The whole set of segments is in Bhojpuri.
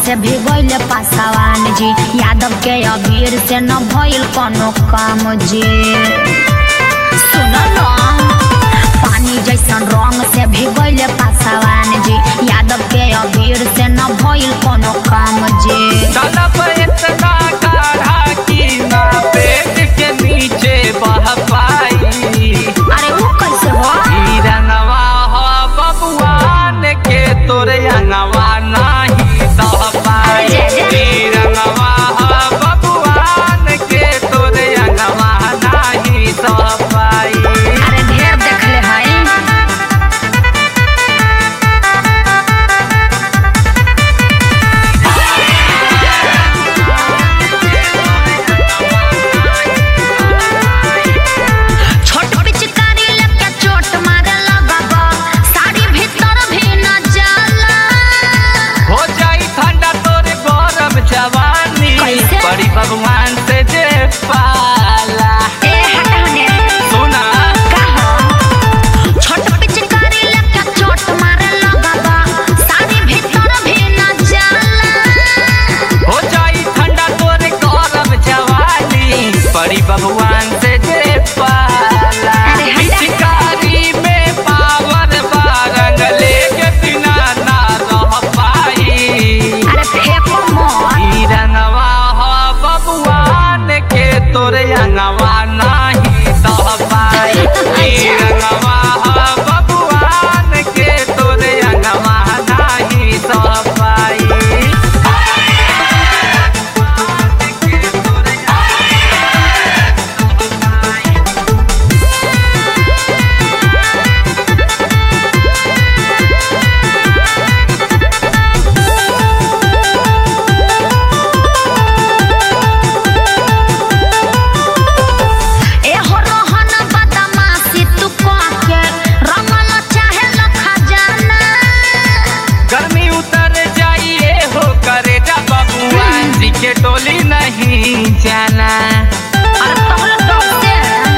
से भी गइल पासवान जी यादव के अबीर से न भइल कोनो काम जी सुन न पानी जैसन रंग से भी गइल पासवान जी यादव के अबीर से न भइल कोनो काम जी तलब इतना गाढ़ा कि ना पेट के नीचे बह पाई अरे वो कैसे हो ई रंगवा हो बबुआन के तोरे अंगवा नाही सह पाई जय जय। ई रंगवा हो बबुआन के तोरे अंगवा नाही सह पाई अरे ढेर देखले हई छोट पिचकारी लेके चोट मारे लगबा साड़ी भीतर भी न जाला हो जाई ठंडा तोरे गौरव जवानी कैसे? बड़ी भगवान से जे पाला ए हटने सुना का हो छोट पिचकारी लेके चोट मारे लगबा साड़ी भीतर भी न जाला हो जाई ठंडा तोरे गौरव जवानी बड़ी भगवान से जे पाला अरे हटा। पिचकारी में पावर बारंग लेके बिना ना रह पाई अरे फेंको मोर ई रंगवा हो बबुआन के तोरे अंगवा नाही सह पाई ई रंगवा हो बबुआन के तोरे अंगवा नाही सह पाई ए हो रोहन बदमाशी तू के रंगल चाहे लखा जाना गर्मी उतर जाइए हो करे जा बबुआन जी के टोली नहीं जाना अरे तोहर डरते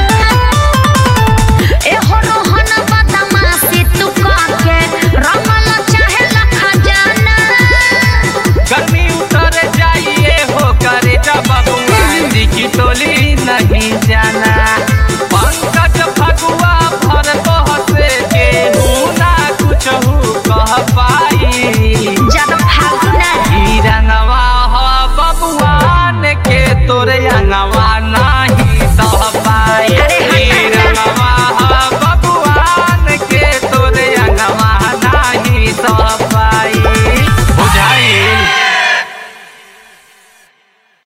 ए हो रोहन बदमाशी तू के रंगल चाहे लखा जाना गर्मी उतर जाइए हो करे जा बबुआन जी की टोली नहीं जाना पंकज फगुआ भर बहसे के ना कुछ कह पाई जब फागुन ई रंगवा हो बबुआन के तोरे अंगवा नाही